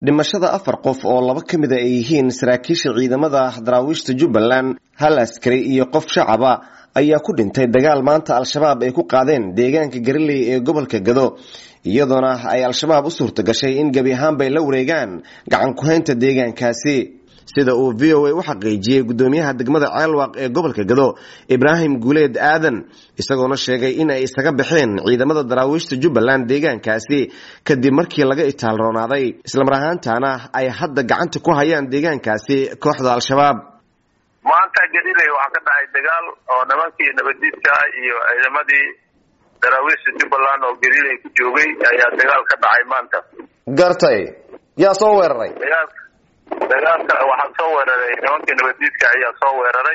dhimashada afar qof oo laba ka mid a ay yihiin saraakiisha ciidamada daraawiishta jubbaland hal askari iyo qof shacaba ayaa ku dhintay dagaal maanta al-shabaab ay ku qaadeen deegaanka gariley ee gobolka gado iyadoona ay al-shabaab u suurta gashay in gebi ahaanbay la wareegaan gacan ku-haynta deegaankaasi sida uu v o a u xaqiijiyey gudoomiyaha degmada ceelwaaq ee gobolka gado ibraahim guuleed aadan isagoona sheegay in ay isaga baxeen ciidamada daraawiishta jubbaland deegaankaasi kadib markii laga itaalroonaaday islamar ahaantaana ay hadda gacanta ku hayaan deegaankaasi kooxda al-shabaab maanta galiley waxaa ka dhacay dagaal oo nimankii nabadiidka iyo ciidamadii daraawiishta jubbaland oo galiley ku joogay ayaa dagaal ka dhacay maanta gartay yaa soo weeraray dagaalka waxaa soo weeraray nimankii nabadiidka ayaa soo weeraray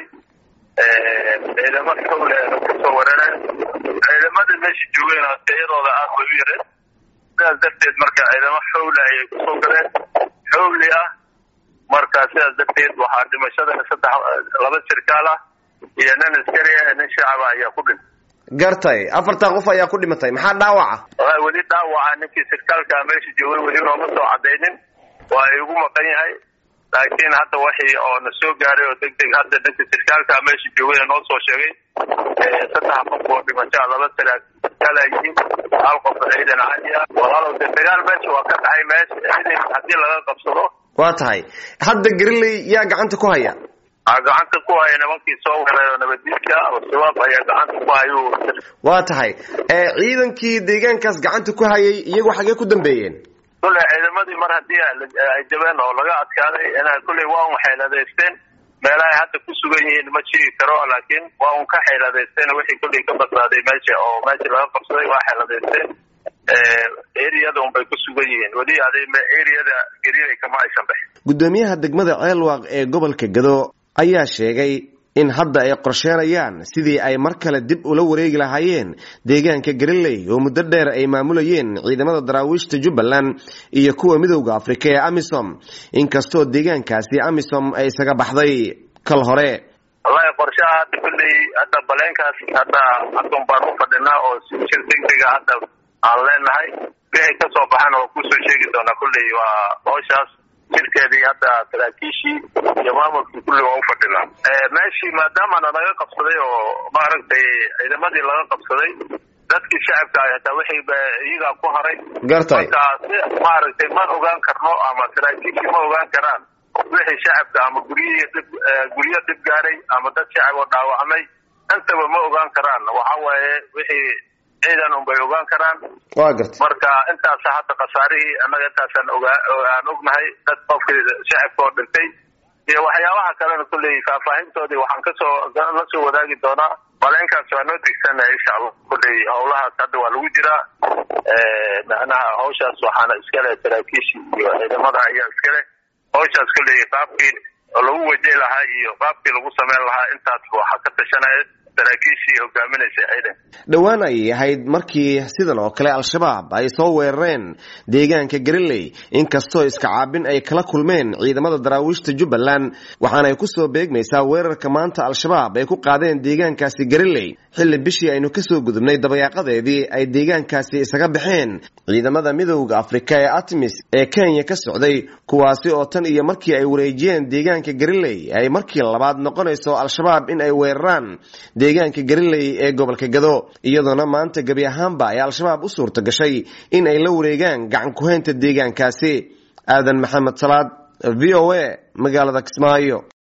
ciidamo xowle kusoo weerareen ciidamadii meesha joogeen tayadooda aad bay u yareen sidaas darteed marka ciidamo xowle ayay kusoo galeen xowli ah marka sidaas darteed waxaa dhimashada saddex laba sirkaal ah iyo nin askari ah nin shacaba ayaa ku dhintay gartay afartaa qof ayaa ku dhimatay maxaa dhaawaca weli dhaawaca ninkii sirkaalka meesha joogay weli nooma soo cadaynin waa igu maqan yahay laakiin hadda waxii oo na soo gaaray oo deg deg hadda ninka sirkaalka meesha joogay noo soo sheegay saddex qof oo dhimashaa laba sarkaal ay yihiin hal qof ciidan cadi ah walaalow de dagaal meesha waa ka dhacay meesha ciidan haddii laga qabsado waa tahay hadda gariley yaa gacanta ku haya a gacanta ku haya nimankii soo weeray oo nabadiidka al-shabaab ayaa gacanta ku hayu waa tahay ciidankii deegaankaas gacanta ku hayay iyagu xagee ku dambeeyeen kulley ciidamadii mar haddii ay jabeen oo laga adkaaday ina kulley waa un xeeladaysteen meelahay hadda ku sugan yihiin ma sheegi karo laakiin waa un ka xeeladaysteen wixii kulley ka badbaaday meesha oo meesha laga qabsaday waa xeeladaysteen eriyada un bay ku sugan yihiin weli eriyada geliley kama aysan bixin gudoomiyaha degmada ceelwaaq ee gobolka gado ayaa sheegay in hadda ay qorsheenayaan sidii ay mar kale dib ula wareegi lahaayeen deegaanka gariley oo muddo dheer ay maamulayeen ciidamada daraawiishta jubbaland iyo kuwa midowda afrika ee amisom inkastoo deegaankaasi amisom ay isaga baxday kal hore wallahi qorshaha hadda kulley hadda baleenkaas hadda hadun baan u fadhinaa oo shir degdega hadda aan leenahay wixii kasoo baxana waa kusoo sheegi doonaa kulley waa hooshaas shirkeedii hadda saraakiishii iyo maamulkii kulli waa u fadhinaa meeshii maadaamana laga qabsaday oo maaragtay ciidamadii laga qabsaday dadkii shacabka ah hataa wixii iyagaa ku haray gartay marka si maaragtay ma ogaan karno ama saraakiishii ma ogaan karaan wixii shacabka ama guryihii dhib guryo dhib gaaray ama dad shacab oo dhaawacmay intaba ma ogaan karaan waxa waaye wixii ciidan un bay ogaan karaan waa gartay marka intaasa hadda khasaarihii annaga intaasaan ogaa aan ognahay dad qofkii shacabka oo dhintay iyo waxyaabaha kalena kulley faahfaahintoodii waxaan kasoo la soo wadaagi doonaa baleenkaas waa noo degsannahay insha allah kulley howlahaas hadda waa lagu jiraa macnaha hawshaas waxaana iskale saraakiishii iyo ciidamada ayaa iskale hawshaas kulley qaabkii lagu wajahi lahaa iyo qaabkii lagu sameyn lahaa intaas waxaa ka tashanaya saraakiishii hogaaminaysa ciidanka dhowaan ayay ahayd markii sidan oo kale al-shabaab ay soo weerareen deegaanka gariley inkastoo iska caabin ay kala kulmeen ciidamada daraawiishta jubbaland waxaana ay kusoo beegmaysaa weerarka maanta al-shabaab ay ku qaadeen deegaankaasi gariley xilli bishii aynu kasoo gudubnay dabayaaqadeedii ay deegaankaasi isaga baxeen ciidamada midowda afrika ee atmis ee kenya ka socday kuwaasi oo tan iyo markii ay wareejiyeen deegaanka gariley ay markii labaad noqonayso al-shabaab in ay weeraraan deegaanka gariley ee gobolka gado iyadoona maanta gebi ahaanba ay al-shabaab u suurta gashay in ay la wareegaan gacan ku-haynta deegaankaasi aadan maxamed salaad v o a magaalada kismaayo